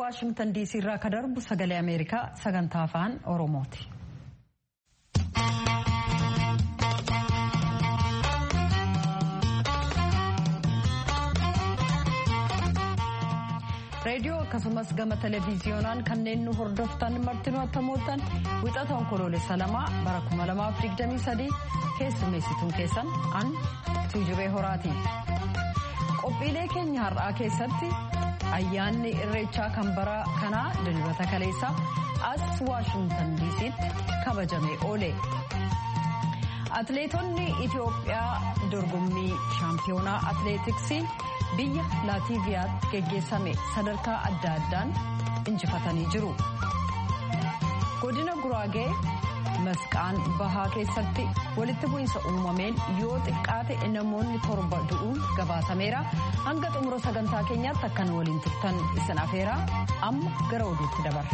waashingtan diisii irraa ka darbu sagalee ameerikaa sagantaa afaan oromooti. reediyoo akkasumas gama televiziyoonaan kanneen nu hordoftan martinuu attamooltan wixata onkoloolessa lamaa bara 2023 keessummeessituun keessan an tuujubee horaati. qophiilee keenya har'aa keessatti ayyaanni irreechaa kan bara kanaa dilbata kaleessaa as waashingtan diisiitti kabajamee oole. atleetonni itiyoophiyaa dorgommii shaampiyoonaa atleetiksii biyya laatiiviyaatti geggeessame sadarkaa adda addaan injifatanii jiru. godina guraagee masqaan bahaa keessatti walitti bu'iinsa uumameen yoo xiqqaate namoonni torba du'uun gabaasameera hanga xumura sagantaa keenyaatti akkan waliin turtan isin afeera amma gara oduutti dabarra.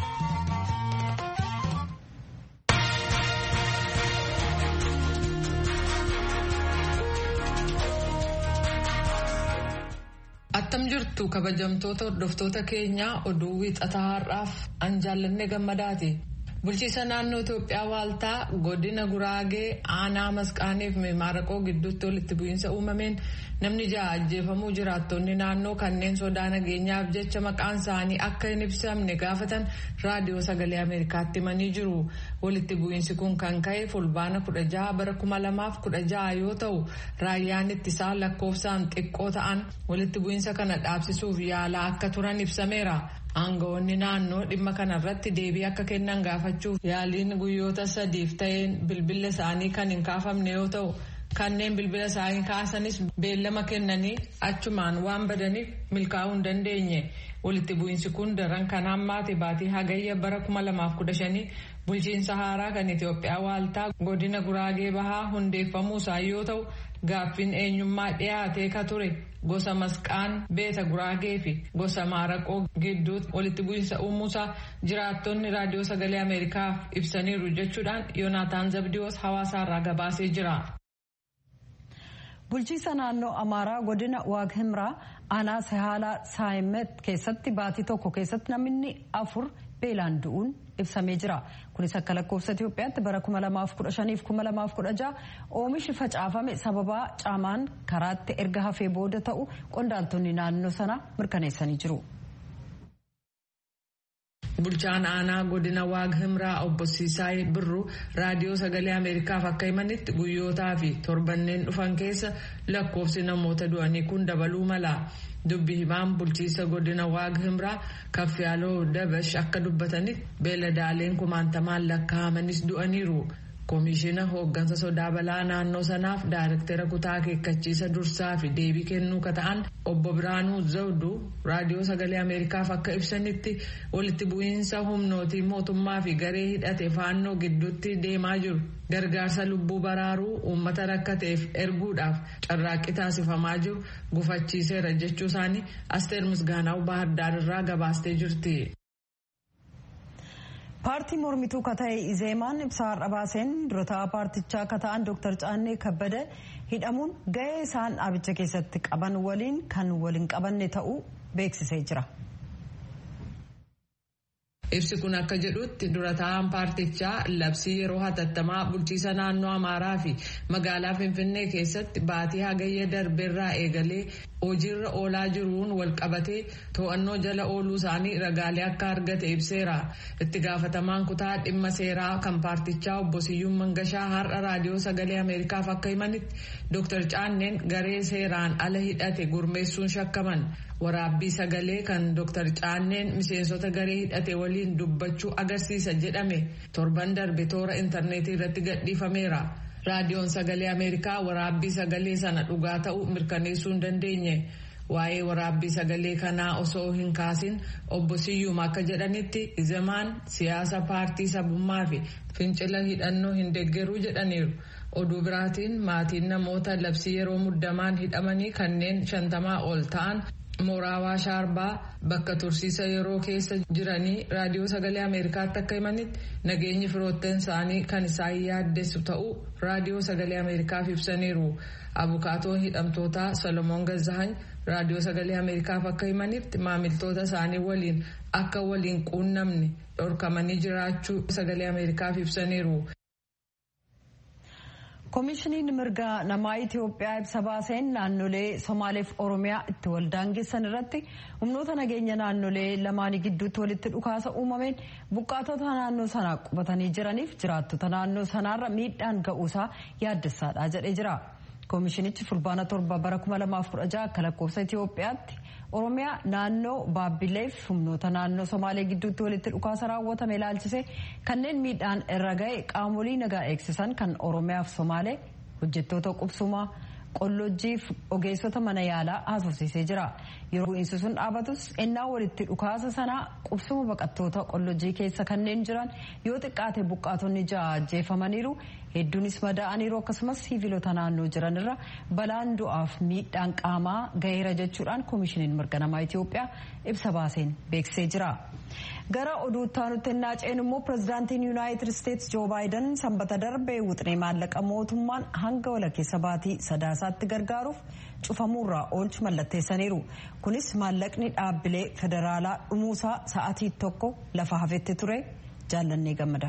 attam jirtu kabajamtoota hordoftoota keenyaa oduu wiixataa har'aaf an jaallanne gammadaati. bulchiisa naannoo Itoophiyaa waaltaa godina Guraagee aanaa masqaaniif maaraqoo gidduutti walitti bu'iinsa uumameen namni ja'a ajjeefamuu jiraattonni naannoo kanneen sodaa nageenyaaf jecha maqaan isaanii akka hin ibsamne gaafatan raadiyoo sagalee Ameerikaatti himanii jiru. Walitti bu'iinsi kun kan ka'e fulbaana kudha jaha bara kuma lamaaf kudha jaha yoo ta'u raayyaan ittisaa lakkoofsaan xiqqoo ta'an walitti bu'iinsa kana dhaabsisuuf yaalaa akka turan ibsameera. Aangawoonni naannoo dhimma kanarratti deebii akka kennan gaafachuuf yaaliin guyyoota sadiif ta'een bilbila isaanii kan hin kaafamne yoo ta'u kanneen bilbila isaanii kaasanis beellama kennanii achumaan waan badaniif milkaa'uu hin dandeenye. Walitti bu'iinsi kun daran kan hammaate baatii hagayya bara 2015 bulchiinsa haaraa kan Itoophiyaa waaltaa godina Guraagee Bahaa hundeeffamuu isaa yoo ta'u gaaffiin eenyummaa dhiyaatee ka ture gosa masqaan beeta Guraagee fi gosa maaraqoo gidduutti walitti bu'iinsa uumuusaa jiraattonni raadiyoo sagalee Ameerikaaf ibsaniiru jechuudhaan Yoonaataan Zabdiyoos hawaasaarraa gabaasee jira. bulchiisa naannoo amaaraa godina waag himraa aanaa sahaalaa saayimet keessatti baatii tokko keessatti namni afur beelaan du'uun ibsamee jira kunis akka lakkoofsa itiyoophiyaatti bara 2015-2016 oomishi facaafame sababaa caamaan karaatti erga hafee booda ta'u qondaaltonni naannoo sana mirkaneessanii jiru. bulchaan aanaa godina waag himraa obbo Siisaay Birru raadiyoo sagalee Ameerikaaf akka himanitti guyyootaa fi torbanneen dhufan keessa lakkoofsi namoota du'anii kun dabaluu mala. Dubbi himaan bulchiisa godina waag himraa kaffiyaaloo dabash akka dubbatanitti beeladaaleen kumaantamaan lakkaa'amanis du'aniiru. Koomishina hooggansa sodaa balaa naannoo sanaaf daayirektara kutaa akeekkachiisa dursaa fi deebii kennuu ka ta'an obbo Biraanuu Zawdu raadiyoo sagalee Ameerikaaf akka ibsanitti walitti bu'iinsa humnootii mootummaa fi garee hidhate faannoo gidduutti deemaa jiru. Gargaarsa lubbuu baraaruu uummata rakkateef erguudhaaf carraaqqii taasifamaa jiru gufachiiseera jechuu isaanii Asteer Misgaanaa'u Baahirdaar irraa gabaastee jirti. paartii mormituu ka ta'e izeemaan ibsaa har'a baaseen durataa paartichaa ka ta'an dooktar caannee kabbada hidhamuun gahee isaan dhaabicha keessatti qaban waliin kan waliin qabanne ta'uu beeksisee jira. Ibsi kun akka jedhutti durataan paartichaa labsii yeroo hatattamaa bulchiisa naannoo Amaaraa fi magaalaa Finfinnee keessatti baatii hagayya darbeerraa eegalee hojiirra oolaa jiruun walqabatee to'annoo jala ooluu isaanii ragaalee akka argate ibseera. Itti gaafatamaan kutaa dhimma seeraa kan paartichaa obbo Siyyuun Mangashaa har'a raadiyoo sagalee Ameerikaaf akka himanitti Dr. Caanneen garee seeraan ala hidhate gurmeessuun shakkaman. Waraabbii sagalee kan Dr. Caanneen miseensota garee hidhate waliin dubbachuu agarsiisa jedhame torban darbe toora intarneetii irratti gadhiifameera. Raadiyoon sagalee Ameerikaa waraabbii sagalee sana dhugaa ta'uu mirkaneessuu hin dandeenye. Waa'ee waraabbii sagalee kanaa osoo hin kaasin obbo Siyyuum akka jedhanitti izemaan siyaasa paartii sabummaa fi fincila hidhannoo hin deeggaruu jedhaniiru. Oduu biraatiin maatiin namoota labsii yeroo muddamaan hidhamanii kanneen shantamaa ol ta'an mooraa Awaash Arbaa bakka tursiisa yeroo keessa jiranii raadiyoo sagalee Ameerikaatti akka himanitti nageenyi firoottan isaanii kan isaan yaaddessu ta'uu raadiyoo sagalee Ameerikaaf ibsaniiru. Abukaatoon hidhamtootaa Solomoon Gazzahany raadiyoo sagalee Ameerikaaf akka himanitti maamiltoota isaanii waliin akka waliin quunnamne dhorkamanii jiraachuu sagalee Ameerikaaf ibsaniiru. koomishiniin mirga namaa itiyoophiyaa ibsa baaseen naannolee somaaleef oromiyaa itti waldaangessan irratti humnoota nageenya naannolee lamaanii gidduutti walitti dhukaasa uumameen buqqaatota naannoo sanaa qubatanii jiraniif jiraattota naannoo sanaarra miidhaan ga'uusaa yaaddessaadha jedhee jira. koomishinichi fulbaana torba bara 2016 akka lakkoofsa itiyoophiyaatti oromiyaa naannoo baabbileef humnoota naannoo somaalee gidduutti walitti dhukaasa raawwatame ilaalchise kanneen miidhaan irra ga'e qaamolee nagaa eegsisan kan oromiyaaf somaalee hojjettoota qubsumaa qollojjiif ogeessota mana yaalaa haasofsiisee jira yeroo bu'iinsi sun dhaabatus ennaa walitti dhukaasa sanaa qubsuma baqattoota qollojjii keessa kanneen jiran yoo xiqqaate buqqaatonni ja'a ajjeefamaniiru hedduunis madaa'aniiru akkasumas siviilota naannoo jiranirra balaan du'aaf miidhaan qaamaa ga'eera jechuudhaan koomishiniin mirga namaa Itiyoophiyaa ibsa baaseen beeksisee jira. gara oduutti aanutti ennaa ceenu immoo pirezidaantiin yuunaayitid isteetsi joo baayiden sanbata darbee wuxinee maallaqa mootummaan hanga walakkeessa baatii sadaasaatti gargaaruuf cufamuurraa oolchu mallatteessaniiru kunis maallaqni dhaabbilee federaalaa dhumuusaa sa'atii tokko lafa hafetti ture jaallannee gammada.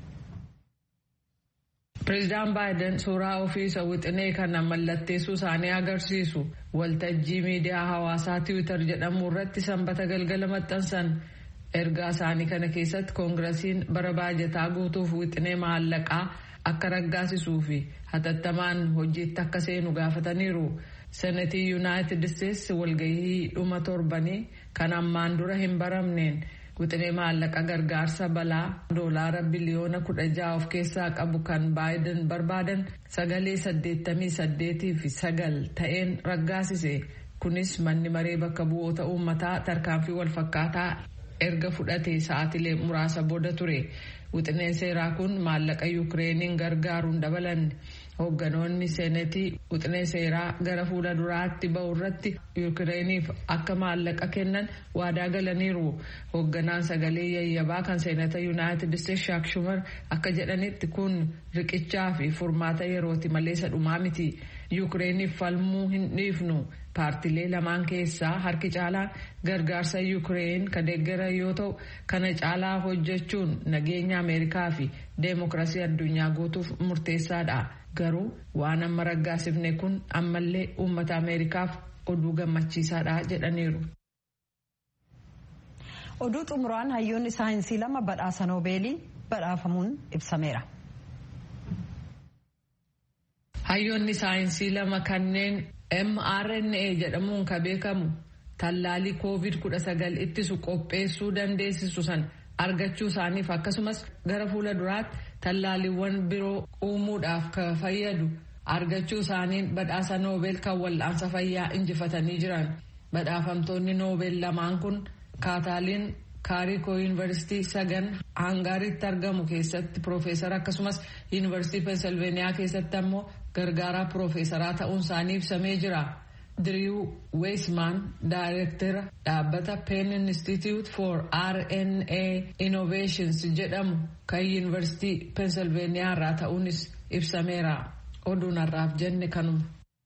Pireezidaan Baayiden suuraa ofiisa wixinee kana mallatteessuu isaanii agarsiisu waltajjii miidiyaa hawaasaa tiwiitar jedhamu irratti sanbata galgala maxxansan ergaa isaanii kana keessatti koongirasiin bara baajataa guutuuf wixinee maallaqaa akka raggaasisuu fi hatattamaan hojiitti akka seenu gaafataniiru. Senetii Yuunaayitid Isteetsi walgahii dhuma torbanii kan ammaan dura hin baramneen wixinee maallaqa gargaarsa balaa doolaara biliyoona kudha jaha of keessaa qabu kan baayiden barbaadan sagalee saddeettamii saddeetii fi sagal ta'een raggaasise kunis manni maree bakka bu'oota uummataa tarkaanfii walfakkaataa erga fudhate sa'aatilee muraasa booda ture wixineen seeraa kun maallaqa yuukireeniin gargaaruun dabalanne hoogganoonni seenetii wixinee seeraa gara fuula duraatti ba'u irratti yuukireeniif akka maallaqa kennan waadaa galaniiru hoogganaan sagalee yayyabaa kan seenata yuunaayitid isteetsi shaak shumar akka jedhanitti kun riqichaa fi furmaata yerooti malee sadhumaa miti yuukireeniif falmuu hin dhiifnu paartilee lamaan keessaa harki caalaan gargaarsa yuukireen ka deeggara yoo ta'u kana caalaa hojjechuun nageenya ameerikaa fi deemokiraasii addunyaa guutuuf murteessaadha garuu waan amma raggaasifne kun ammallee uummata ameerikaaf oduu gammachiisaadha jedhaniiru. oduu xumuraan hayyoonni saayinsii lama badhaasa noobeelii badhaafamuun ibsameera. hayyoonni saayinsii lama kanneen mrna jedhamuun ka beekamu tallaalii covid 19 ittisu qopheessuu dandeessisu san argachuu isaaniif akkasumas gara fuula duraatti tallaaliiwwan biroo uumuudhaaf ka fayyadu argachuu isaaniin badhaasa noobeel kan wal'aansa fayyaa injifatanii jiran badhaafamtoonni noobeel lamaan kun kaataaliin kaarikoo yuunivarsiitii sagan hangaaritti argamu keessatti piroofeesara akkasumas yuunivarsiitii pensilveeniyaa keessatti ammoo gargaaraa piroofeesaraa ta'uun isaanii ibsamee jira. Diriiw Weesmaan daayirektara dhaabbata Penn Institute for RNA Innovations jedhamu kan yuunivarsiitii pensilveeniyaa irraa ta'uunis ibsameera. Oduun har'aaf jenne kanuma.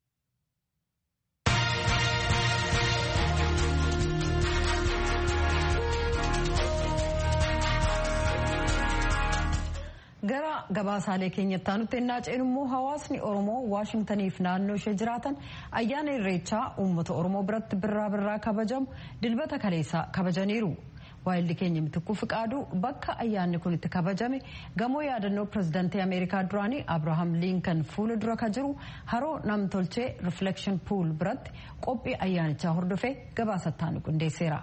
gara gabaasaalee keenyatti aanutti ennaa ceenu immoo hawaasni oromoo waashintaniif naannoo ishee jiraatan ayyaana irreechaa uummata oromoo biratti birraa birraa kabajamu dilbata kaleessaa kabajaniiru. waayilli keenya mitikuu fiqaaduu bakka ayyaanni kun itti kabajame gamoo yaadannoo pirezidaantii ameerikaa duraanii abrahaam liinkan fuula dura ka jiru haroo namtolchee riflekshin puul biratti qophii ayyaanichaa hordofee gabaasattaan qindeesseera.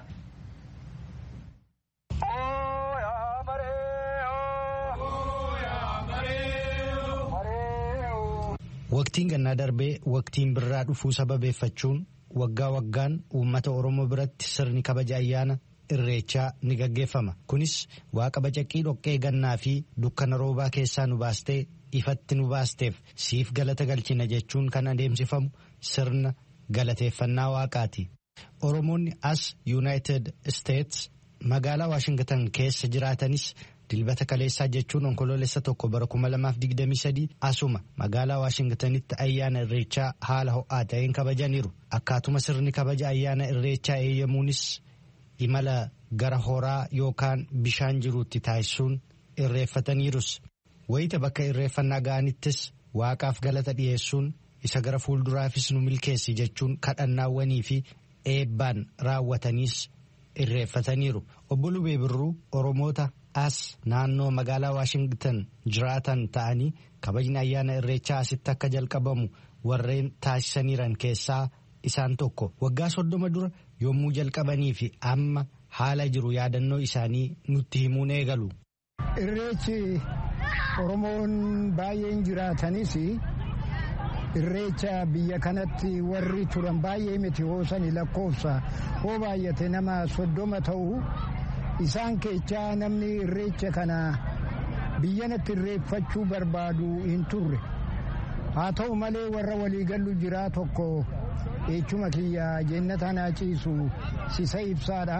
Waqtiin gannaa darbee waqtiin birraa dhufuu sababeeffachuun waggaa waggaan uummata Oromoo biratti sirni kabaja ayyaana irreechaa ni gaggeeffama. Kunis waaqa bacaqii dhoqqee gannaa fi dukkana roobaa keessaa nu baastee ifatti nu baasteef siif galata galchina jechuun kan adeemsifamu sirna galateeffannaa waaqaati. Oromoonni as Yuunaayitid Isteets magaalaa Waashingtan keessa jiraatanis dilbata kaleessaa jechuun onkoloolessa tokko bara 2023 asuma magaalaa Waashingtanitti ayyaana irreechaa haala ho'aa ta'een kabajaniiru. Akkaatuma sirni kabaja ayyaana irreechaa eeyyamuunis imala gara horaa yookaan bishaan jiruutti taasisuun irreeffataniirus. Wayita bakka irreeffannaa ga'anittis waaqaaf galata dhiyeessuun isa gara fuulduraafis nu milkeessi jechuun kadhannaawwanii fi eebbaan raawwataniis irreeffataniiru. Obbo Lubee Birruu Oromoota as naannoo magaalaa Waashingtan jiraatan ta'anii kabajni ayyaana irreechaa asitti akka jalqabamu warreen taasisaniiran keessaa isaan tokko. Waggaa soddoma dura yommuu jalqabanii fi amma haala jiru yaadannoo isaanii nutti himuun eegalu. Irreechi Oromoon baay'een jiraatanis irreecha biyya kanatti warri turan baay'ee miti hoosani lakkoofsa hoo baay'ate nama soddoma ta'u isaan keechaa namni irreecha kana biyyanatti irreeffachuu barbaadu hin turre haa ta'u malee warra waliigallu jiraa tokko eechuma kiyya jennatanaa ciisu sisa ibsaadha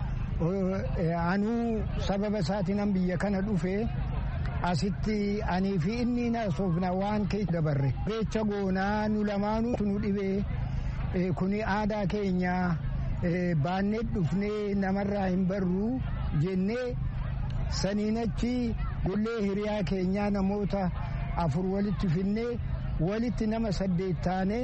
anuu sababa isaatiinan biyya kana dhufe asitti anii fi inni naasofna waan kee dabarre irreecha goonaa nu lamaanuu nu dhibee kuni aadaa keenya baannee dhufnee namarraa hin barru jennee saniin achi gollee hiriyaa keenyaa namoota afur walitti finnee walitti nama saddeet taanee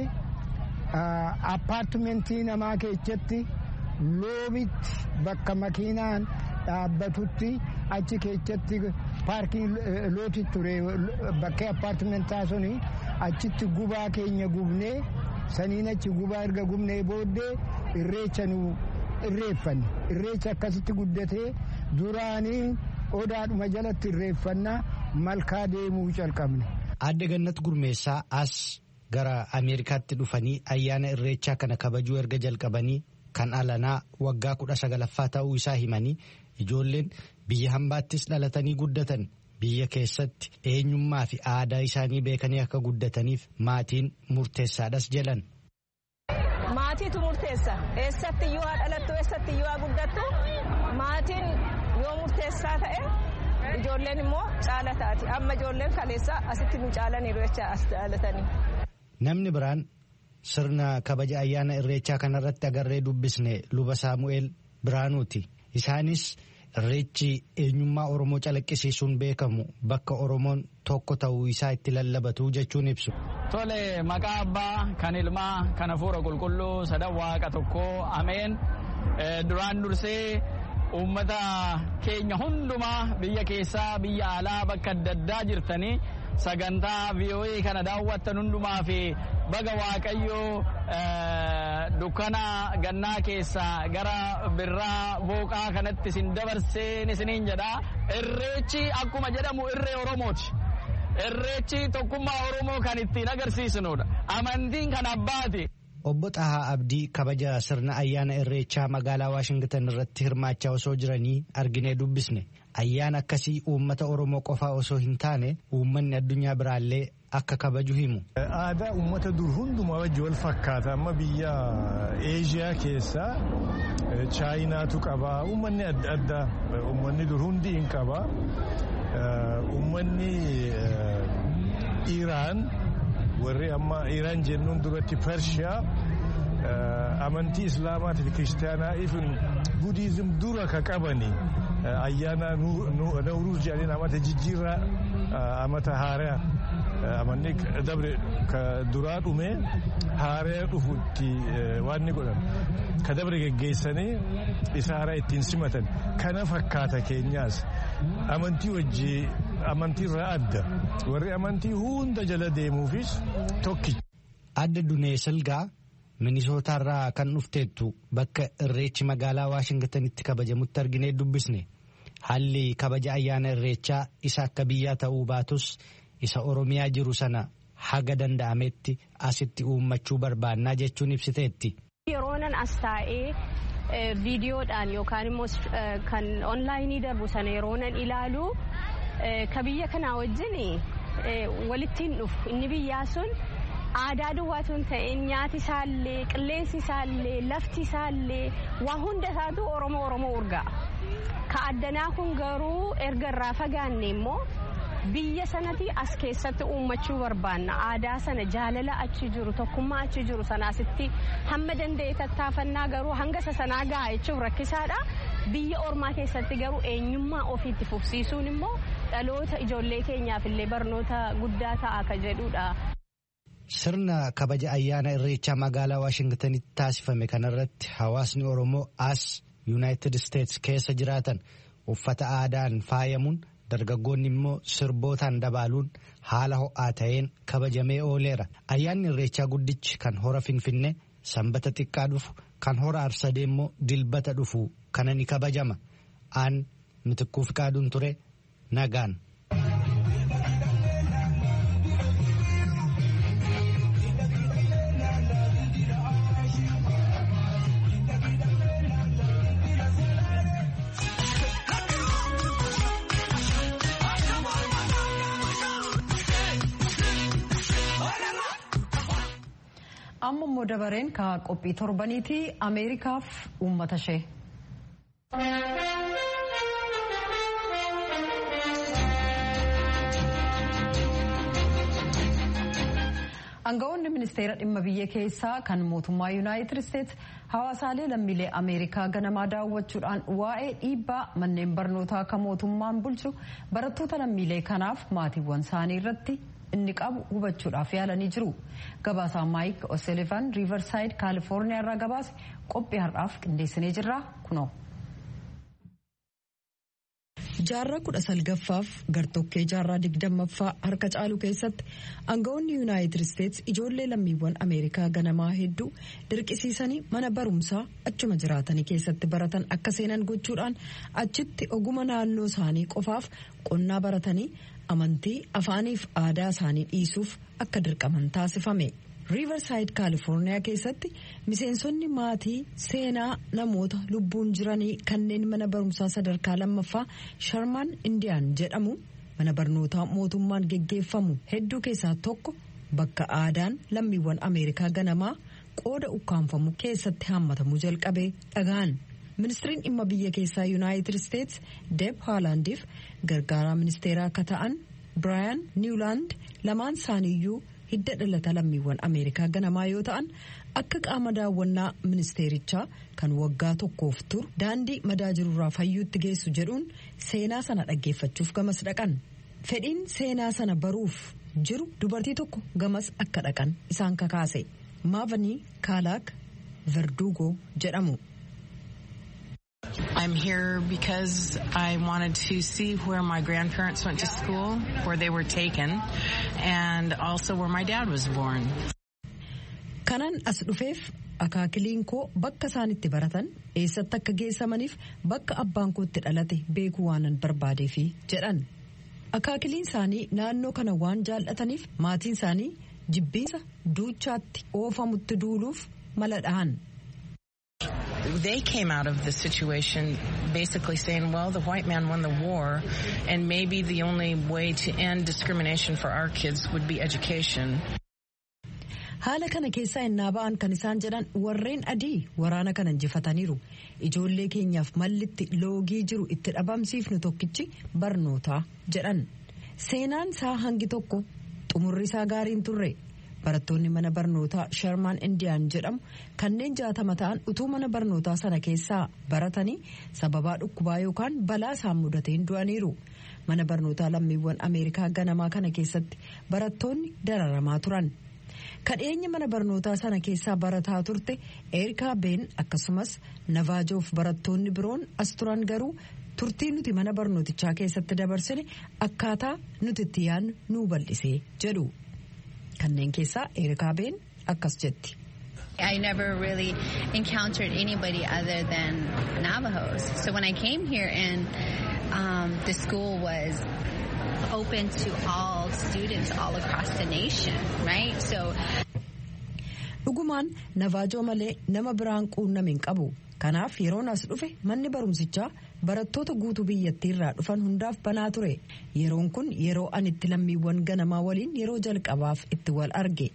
appaartimentii namaa keessatti loobitti bakka makiinaan dhaabbatutti achi keessatti paarkii looti ture bakkee appaartimentaa suni achitti gubaa keenya gubnee saniin achi gubaa erga gubnee booddee irreecha nu irreeffanne irreecha akkasitti guddatee duraanii odaadhuma jalatti irreeffannaa malkaa deemuu calqabne. Adde Gannat Gurmeessaa as gara Ameerikaatti dhufanii ayyaana irreechaa kana kabajuu erga jalqabanii kan alanaa waggaa kudha sagalaffaa ta'uu isaa himanii ijoolleen biyya hambaattis dhalatanii guddatan biyya keessatti eenyummaa fi aadaa isaanii beekanii akka guddataniif maatiin murteessaadhas jedhan. Maatiitu murteessa eessatti yoo haa dhalattu eessatti yoo haa guddattu maatiin yoo murteessaa ta'e ijoolleen immoo caala taati amma ijoolleen kaleessaa asitti nu caalaniiru jecha as dhalatanii. Namni biraan sirna kabaja ayyaana irreechaa kanarratti agarree dubbisne luba saamu'eel biraanuuti isaanis irreechi eenyummaa oromoo calaqqisiisuun beekamu bakka oromoon tokko ta'uu isaa itti lallabatu jechuun ibsu. Tole maqaa abbaa kan ilmaa kan hafuura qulqulluu sadan waaqa tokkoo ameen duraan dursee uummata keenya hundumaa biyya keessaa biyya alaa bakka adda addaa jirtanii sagantaa VOA kana daawwattan hundumaa fi baga waaqayyoo dukkana gannaa keessaa gara birraa booqaa kanatti isin dabarseen isiniin jedha irreechi akkuma jedhamu irree oromooti. Irreechi tokkummaa oromoo kan ittiin agarsiisnudha amantiin kan abbaati. Obbo Xahaa Abdii kabaja sirna ayyaana irreechaa magaalaa Waashingtan irratti hirmaachaa osoo jiranii arginee dubbisne. Ayyaana akkasii uummata Oromoo qofaa osoo hin taane uummanni addunyaa biraallee akka kabaju himu. Aadaa uummata dur hundumaa wajji wal fakkaata amma biyya Eeshiyaa keessaa Chaayinaatu qaba uummanni adda addaa uummanni dur hundi hin qaba. Uummanni Iraan warri amma Iraan jennuun duratti Pershiyaa amantii Islaamaatii fi Kiristaanaa ifin Budiizim dura ka qabani ayyaana Nawruuz jedhanii amata jijjiirraa amata haaraa amanni dabre ka duraa dhume haaraa dhufutti waan ni godhan ka dabre geggeessanii isa haaraa ittiin simatan kana fakkaata keenyaas amantii wajji amantii irraa adda warri amantii hunda jala deemuufis tokkicha. Adda Dunee Silgaa Minisootaarraa kan dhufteettu bakka irreechi magaalaa Waashingtanitti kabajamutti arginee dubbisne haalli kabaja ayyaana irreechaa isa akka biyyaa ta'uu baatus isa Oromiyaa jiru sana haga danda'ametti asitti uummachuu barbaannaa jechuun ibsiteetti. Yeroonan as taa'ee viidiyoodhaan yookaan immoo kan onlaayinii darbu sana yeroonan ilaalu ka biyya kanaa wajjin walittiin dhufu inni biyyaa sun aadaa duwwaatu hin ta'in nyaati isaallee qilleensi isaallee lafti isaallee waa hunda isaatu oromoo oromoo urgaa ka addanaa kun garuu erga irraa fagaanne immoo biyya sanatti as keessatti uummachuu barbaanna aadaa sana jaalala achi jiru tokkummaa achi jiru sanaasitti hamma danda'e tattaafannaa garuu hanga isa sanaa gahaa jechuun rakkisaadha biyya ormaa keessatti garuu eenyummaa ofiitti fufsiisuun immoo dhaloota ijoollee keenyaaf illee barnoota guddaa ta'a ka jedhudha. Sirna kabaja ayyaana irreechaa magaalaa Waashingtanitti taasifame kanarratti hawaasni Oromoo as Yuunaayitid Isteets keessa jiraatan uffata aadaan faayamuun dargaggoonni immoo sirbootaan dabaaluun haala ho'aa ta'een kabajamee ooleera. Ayyaanni irreechaa guddichi kan hora Finfinnee sanbata xiqqaa dhufu kan hora Arsadee immoo dilbata dhufu kana ni kabajama. Aan mitikkuuf qaaduun ture nagaan. amma immoo dabareen ka qophii torbaniiti ameerikaaf uummata ishee. Aangawoonni ministeera dhimma biyya keessaa kan mootummaa yuunaayitid isteetsi hawaasaalee lammiilee ameerikaa ganamaa daawwachuudhaan waa'ee dhiibbaa manneen barnootaa kan mootummaan bulchu barattoota lammiilee kanaaf maatiiwwan isaanii irratti inni qabu hubachuudhaaf yaalanii jiru. Gabaasaa Maayik O'Sullivan Riivarsaayid Kaalifoorniyaa irraa gabaase qophii har'aaf qindeessinee jirra kunoo. jaarraa kudha salgaffaaf gartokkee jaarraa digdammaffaa harka caalu keessatti aangawoonni yuunaayitid isteetsi ijoollee lammiiwwan ameerikaa ganamaa hedduu dirqisiisanii mana barumsaa achuma jiraatanii keessatti baratan akka seenan gochuudhaan achitti oguma naannoo isaanii qofaaf qonnaa baratanii amantii afaaniif aadaa isaanii dhiisuuf akka dirqaman taasifame. riivarsaayid kaalifoorniyaa keessatti miseensonni maatii seenaa namoota lubbuun jiranii kanneen mana barumsaa sadarkaa lammaffaa sharmaan indiyaan jedhamu mana barnootaa mootummaan geggeeffamu hedduu keessaa tokko bakka aadaan lammiiwwan ameerikaa ganamaa qooda ukkaanfamu keessatti haammatamuu jalqabee dhaga'an. ministiriin dhimma biyya keessaa yuunaayitid isteetsi deeb haalaandiif gargaaraa ministeeraa akka ta'an biraayan niwlaand lamaan isaaniiyyuu hidda dhalata lammiiwwan ameerikaa ganamaa yoo ta'an akka qaama daawwannaa ministeerichaa kan waggaa tokkoof turu daandii madaa jirurraa fayyuutti geessu jedhuun seenaa sana dhaggeeffachuuf gamas dhaqan fedhiin seenaa sana baruuf jiru dubartii tokko gamas akka dhaqan isaan kakaase maavanii kaalaak verdugo jedhamu. I'm here because I wanted to see where my grandparents went to school, where they were taken, and also where my dad was born. Kanan as dhufeef akaakiliin koo bakka isaan itti baratan eessatti akka geessamaniif bakka abbaan koo itti dhalate beekuu waanan barbaadeefi jedhan. Akaakiliin isaanii naannoo kana waan jaallataniif maatiin isaanii jibbiinsa duuchaatti oofamutti duuluuf mala dhahan. they came out of the situation basically saying, well, the white man won the war, and maybe the only way to end discrimination for our kids would be education. haala kana keessaa innaa ba'an kan isaan jedhan warreen adii waraana kana injifataniiru ijoollee keenyaaf mallitti loogii jiru itti dhabamsiifnu tokkichi barnootaa jedhan seenaan isaa hangi tokko xumurri isaa gaariin turre barattoonni mana barnootaa sharmaan indiyaan jedhamu kanneen jaatama ta'an utuu mana barnootaa sana keessaa baratanii sababaa dhukkubaa yookaan balaa isaan mudateen du'aniiru mana barnootaa lammiiwwan ameerikaa ganamaa kana keessatti barattoonni dararamaa turan kadheenya mana barnootaa sana keessaa barataa turte erikaa been akkasumas navaajoof barattoonni biroon as turan garuu turtii nuti mana barnootichaa keessatti dabarsine akkaataa nuti itti yaadnu nuu bal'isee jedhu. kanneen keessaa erikaa been akkas jetti. I never really encountered anybody other than Navajos. So when I came here and um, the school was open to all students all across the nation, right? So dhugumaan navaajoo malee nama biraan quunname hin qabu. Kanaaf yeroon as dhufe manni barumsichaa barattoota guutuu biyyattiirraa dhufan hundaaf banaa ture. Yeroon kun yeroo ani itti lammiiwwan ganamaa waliin yeroo jalqabaaf itti wal arge.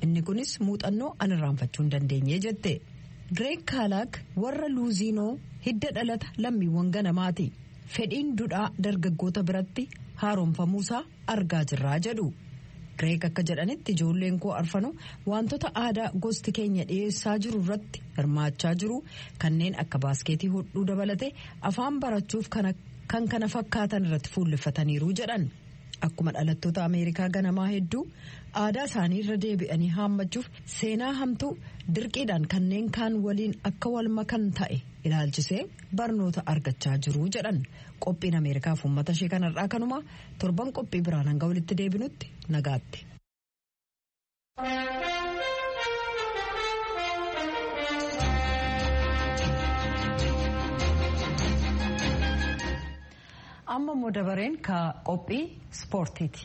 inni kunis muuxannoo an irraanfachuu hin dandeenye jette gireeg kaalaak warra luuziinoo hidda dhalata lammiiwwan ganamaati fedhiin dudhaa dargaggoota biratti haaromfamuusaa argaa jirraa jedhu gireeg akka jedhanitti ijoolleen koo arfanu wantoota aadaa gosti keenya dhiyeessaa jiru irratti hirmaachaa jiru kanneen akka baaskeetii hodhuu dabalate afaan barachuuf kan kana fakkaatan irratti fuulleffataniiru jedhan akkuma dhalattoota ameerikaa ganamaa hedduu aadaa isaanii irra deebi'anii haammachuuf seenaa hamtuu dirqiidhaan kanneen kaan waliin akka wal makan ta'e ilaalchisee barnoota argachaa jiru jedhan qophiin ameerikaaf uummata ishee kanarraa kanuma torban qophii biraan hanga walitti deebinutti nagaatti. amma immoo dabareen ka qophii ispoortiiti.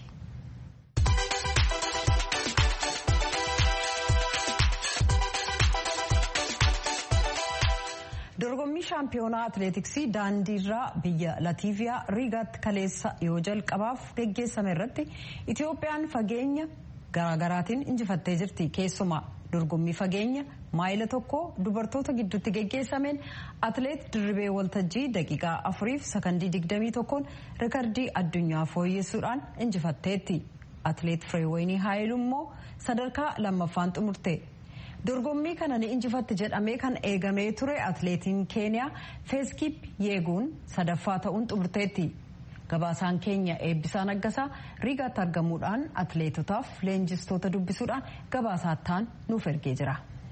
dorgommii shaampiyoonaa atileetiksii daandiirraa biyya latiiviyaa riigaatti kaleessa yoo jalqabaaf geggeessame irratti itiyoophiyaan fageenya garaagaraatiin injifattee jirti keessumaa dorgommii fageenya maayila tokko dubartoota gidduutti geggeessameen atileet dirribee waltajjii daqiiqaa afuriif sakandii digdamii tokkoon rikardii addunyaa fooyyessuudhaan injifatteetti atileet fireewayinii haayilu immoo sadarkaa lammaffaan xumurte. dorgommii kana ni injifatte jedhamee kan eegamee ture atileetiin keeniyaa feeskip yeeguun sadaffaa ta'uun xumurteetti gabaasaan keenya eebbisaa naggasaa riigaatti argamuudhaan atileetotaaf leenjistoota dubbisuudhaan gabaasaattaan nuuf ergee jira.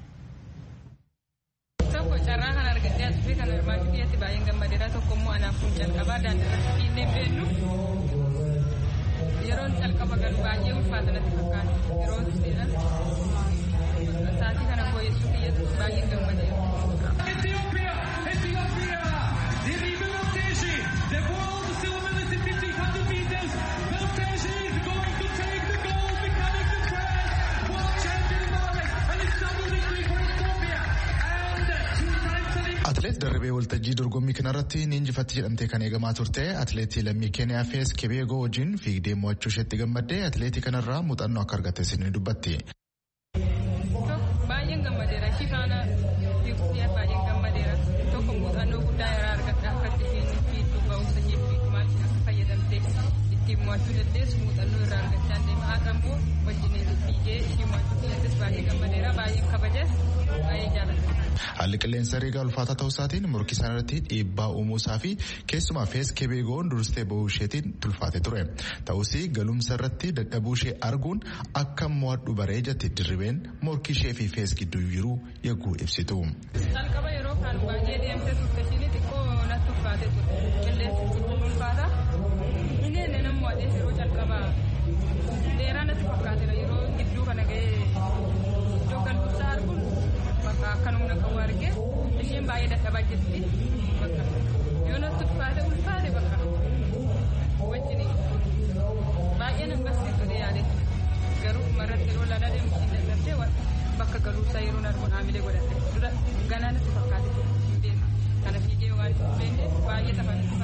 tokko carraa kan argadhee asirrii kan hirmaachuu biyyatti baay'een gammadeedha tokko immoo anaaf kun calqabaa daandiirratti fiinnee beellu yeroon calqaba galu baay'ee ulfaata natti fakkaata yeroon seenan sa'aatii kana fooyyessuu kiyyatti baay'een gammadee. Ethiopia! Ethiopia! Diribe Maltese, the world silver medalist in 1500 meters. Maltese is going to take the gold, becoming the first world champion in Norway, and it's double victory for Ethiopia. And two times an Atileet Darrabee Waltajjii dorgommii kanarratti ni injifatti jedhamtee kan eegamaa turte atileetii lammii Keeniyaa Fees Kebeegoo wajjin fiigdee mo'achuu isheetti gammaddee atileetii kanarraa muuxannoo akka argattes ni dubbatti. baay'een gammadeera ishii faana fiiguuf baay'een gammadeera tokko muuxannoo guddaa irraa argadha akka ittiin fiigduu ba'umsa ishee fiigduu maal akka fayyadamtee ittiin mo'achuu dandeessu muuxannoo irraa argachaa deema haadha immoo wajjin fiigee ishii mo'achuu dandeessu baay'ee gammadeera baay'een kabajas baay'ee jaalladha. Haalli qilleensa riigaa ulfaataa ta'uu isaatiin morkii isaan irratti dhiibbaa uumuu isaa fi keessumaa fees kebeegoon dursitee bahuu isheetiin tulfaate ture. Ta'us galumsa irratti dadhabuu ishee arguun akka mo'adhu baree jetti dirribeen morkii ishee fi fees gidduu jiru yagguu ibsitu. Calqaba yeroo kaan baay'ee deemtee turte isheen xiqqoo natti ulfaate ture. Qilleensi ulfaata. Inni inni nama mo'atee yeroo calqaba dheeraa natti fakkaateera yeroo gidduu kana ga'ee iddoo galumsaa arguun bakka akka humna qabu argee isheen baay'ee dadhabaa jirti bakka yoo natti ulfaate ulfaate bakka wajjin baay'ee nan barsiisuu yaadetti garuu marratti yeroo lala deemu isheen dadhabdee bakka galuusaa yeroo narbu haamilee godhatte dura ganaa natti fakkaate hin deema kana fiigee waan hin beekne baay'ee tapha natti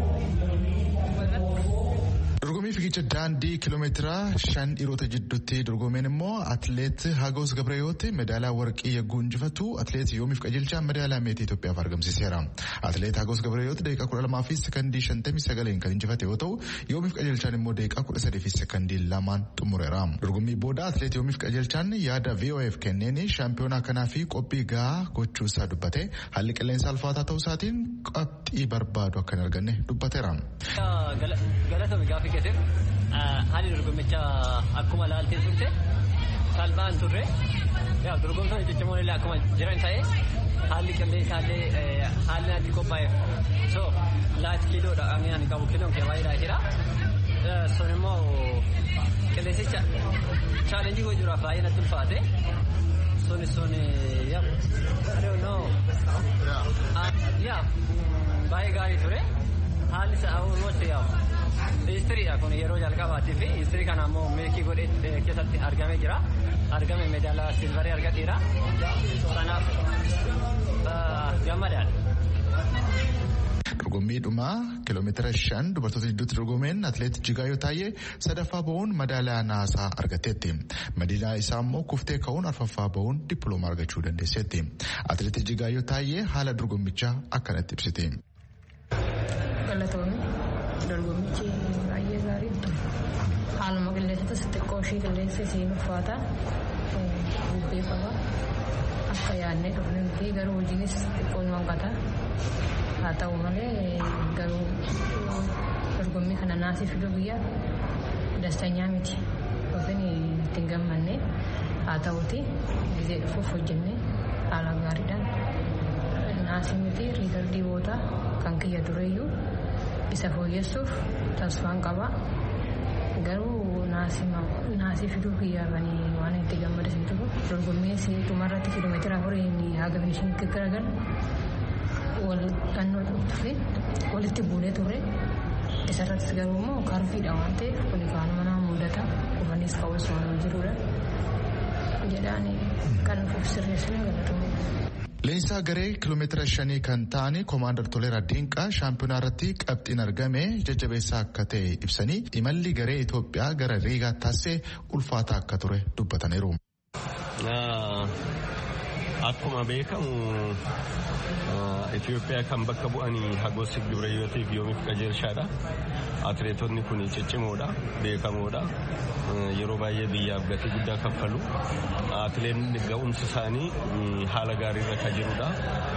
fakkaate. Dorgommii fiigicha daandii kiiloomeetira shan dhiirota jidduutti dorgomeen immoo atileet Hagos Gabreeyooti medaalaa warqii yagguu injifatu atileet Yoomiif Qajeelchaa medaalaa meetii Itoophiyaaf argamsiiseera. Atileet Hagos Gabreeyooti daqiiqaa kudha lamaa fi sekandii shantamii sagaleen kan injifate yoo ta'u Yoomiif Qajeelchaan immoo daqiiqaa kudha sadii fi sekandii lamaan xumureera. Dorgommii booda atileet Yoomiif Qajeelchaan yaada VOF kenneen shaampiyoonaa kanaa fi qophii gahaa gochuu isaa dubbate haalli qilleensa ulfaataa ta'uu isaatiin qabxii barbaadu akka hin arganne dubbateera. Galatoomi gaaffii keetiif haalli dorgommicha akkuma laaltee turte salphaa hin turre dorgomtoonni ciccimoo illee akkuma jiran ta'e haalli qilleensaa illee haalli natti qophaa'eef so laati kiiloodha ani ani qabu kiiloon kee baay'eedha jira sun immoo qilleensicha chaalenjii hojiiraaf baay'ee natti ulfaate sun sun yaa I don't know yaa baay'ee gaarii ture haalli isaa almost yaa Istiriidha kun yeroo jalqabaati fi istirii kana ammoo meekii godhee keessatti argamee jira. Argame medaalaa silvarii argateera. Kanaaf gammadaadha. Dorgommii dhumaa kiiloomeetira shan dubartoota gidduutti dorgomeen atileet Jigaayyoo Taayee sadaffaa bahuun madaalaa naasaa argatteetti. Madiinaa isaa immoo kuftee ka'uun arfaffaa bahuun dippiloomaa argachuu dandeesseetti. Atileet Jigaayyoo Taayee haala dorgommichaa akkanatti ibsite. Galatoomii dorgommichi baay'ee gaariidha. Haaluma qilleensa xixiqqoo ishee qilleensa isiin uffata bubbee qaba. Akka yaadnee dhufne miti garuu hojiinis xiqqoo nu hanqata. Haa ta'u malee garuu dorgommii kana naasii fiduu biyya dastanyaa miti. Yookiin ittiin gammanne haa ta'uti gizee dhufuuf hojjennee haala gaariidhaan naasii miti riikardii booda kan kiyya dureeyyuu isa fooyyessuuf tasfaan qaba. Garuu naasii fiduu kiyyaafanii waan itti gammadatan jiru. Dorgommii dhumarratti kiiloomeetira afuriin haga finishiinitti garagalu wal dhannoo turre walitti buunee turre. Isarrattis garuu immoo karfiidha waan ta'eef kun kaanuma nama mudata kufanis ka'uus waan jirudha. Jedhaan kan nuuf sirreessine galatoomaa. Leensaa garee kiiloomeetira shanii kan ta'an koomaandar Toleeraa Diinqaa shaampiyoonaa irratti qabxiin argame jajjabeessaa akka ta'e ibsanii imalli garee Itoophiyaa gara Riigaa taasisee ulfaataa akka ture dubbataniiru. Akkuma beekamu Itoophiyaa kan bakka bu'anii Hagos Gibrayyotiif yoomiif qajeelshaadha. Atileetonni kun ciccimoodha, beekamoodha. Yeroo baay'ee biyyaaf gatii guddaa kaffalu. Atileetni ga'umsi isaanii haala gaariirra kan jirudha.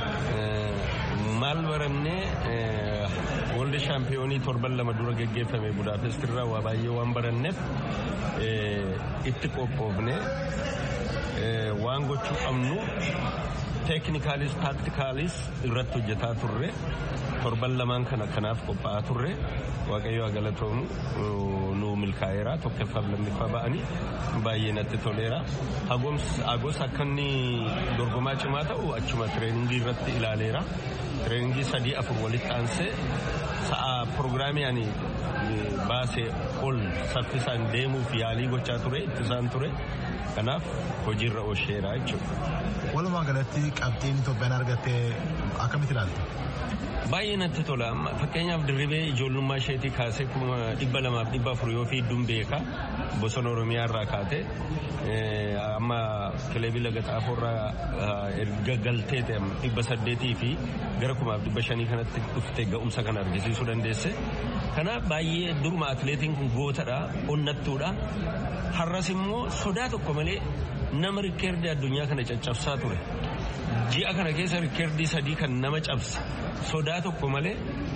Maal barannee Wooldi shaampiyoonii torban lama dura geggeeffame Budaapest irraa waa baay'ee waan baranneef itti qophoofne waan gochuu qabnu teeknikaalis taaktikaalis irratti hojjetaa turre torban lamaan kana kanaaf qophaa'aa turre waaqayyo haa galatoomu nu milkaa'eera tokkoffaaf lammiffaa ba'anii baay'ee natti toleera hagos akka inni dorgomaa cimaa ta'u achuma tireeningii irratti ilaaleera tireeningii sadii afur walitti aansee sa'a pirogiraamii ani baasee ol saffisaan deemuuf yaalii gochaa ture ittisaan ture kanaaf hojiirra oolcheera jechuudha. Walumaa galatti qabxiin Itoophiyaan argatte akkamitti ilaalta? Baay'ee natti tola. Fakkeenyaaf dirribee ijoollummaa isheetii kaasee kuma dhibba lamaaf dhibba afur yoo fiidduun beeka bosona Oromiyaa irraa kaate amma kilebii laga xaafoorraa erga galtee dhibba saddeetii fi gara kumaaf dhibba shanii kanatti dhufte ga'umsa kana argisiisuu dandeesse. Kanaaf baay'ee duruma atileetiin kun gootadha, onnattuudha. Har'as immoo sodaa tokko malee nama rikkeerdii addunyaa kana caccabsaa ture. Ji'a kana keessa rikkeerdii sadii kan nama cabse sodaa tokko malee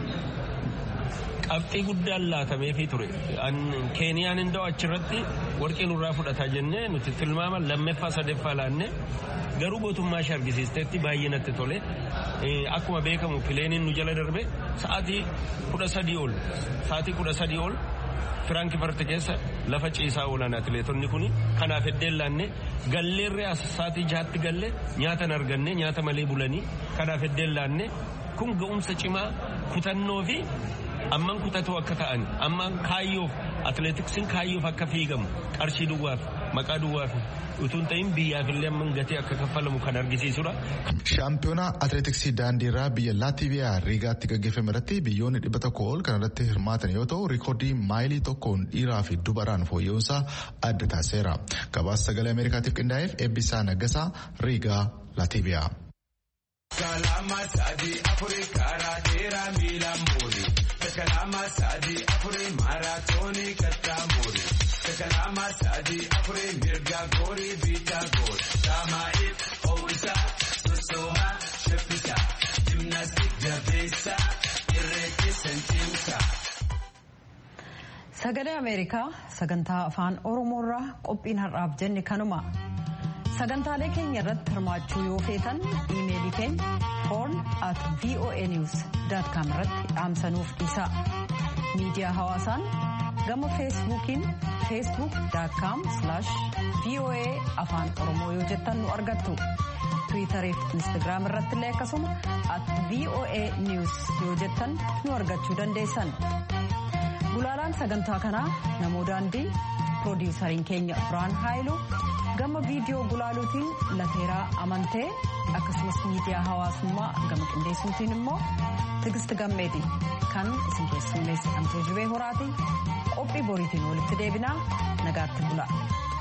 qabxii guddaan laatameefii ture. Keeniyaan hin da'u achirratti warqii nurraa fudhataa jennee nuti tilmaama lammeeffaa sadeeffaa laanne garuu gootummaa ishee argisiisteetti baay'ee natti tole. Akkuma beekamu pileeniin nu jala darbe sa'aatii kudha sadii ol sa'aatii kudha sadii ol Firaankifarte keessa lafa ciisaa oolan atileetonni kun kanaaf heddeen laanne galleerree as sa'aatii jahaatti galle nyaata hin arganne nyaata malee bulanii kanaaf heddeen laanne kun ga'umsa cimaa kutannoo fi amman kutatoo akka ta'an amman kaayyoof atileetiksiin kaayyoof akka fiigamu qarshii duwwaaf maqaa duwwaaf utuun ta'in biyyaafillee amman gatii akka kaffalamu kan argisiisudha. Shaampiyoonaa atileetiksii daandiirraa biyya Laatiiviyaa Riigaatti gaggeeffame irratti biyyoonni dhibba tokko ol kan irratti hirmaatan yoo ta'u riikoordii maayilii tokkoon dhiiraa fi dubaraan fooyya'uunsaa adda taasiseera. Gabaasa sagalee Ameerikaatiif qindaa'eef eebbisaa naggasaa Riigaa Laatiiviyaa. Kalama sadi afuri karaa dheeraa miilaan boori. Kalama sadi afuri maaraatoonii kattaa boori. Kalama sadi afuri mirga goori biitaa goori. Saamaa'iif ho'isaa sosooma shabbisa. Jimnaastik jabeessa irreechi santiimsa. Sagalee Ameerikaa sagantaa afaan Oromoorraa qophiin har'aaf jenne kanuma. sagantaalee keenya irratti hirmaachuu yoo feetan iimeelii keenya horn at voa news com irratti dhaamsanuuf dhiisaa miidiyaa hawaasaan gama feesbuukiin feesbuuk com voa afaan oromoo yoo jettan nu argattu tiwiitarii fi instagiraam irratti illee akkasuma at voa news yoo jettan nu argachuu dandeessan gulaalaan sagantaa kanaa namoo daandii piroodiisariin keenya biraan haayiluu gama viidiyoo gulaaluutiin lateeraa amantee akkasumas miidiyaa hawaasummaa gama qindeessuutiin immoo tigisti gammeeti kan isin keessummeessi amtoo jibee horaati qophii boriitiin walitti deebinaa nagaatti bula.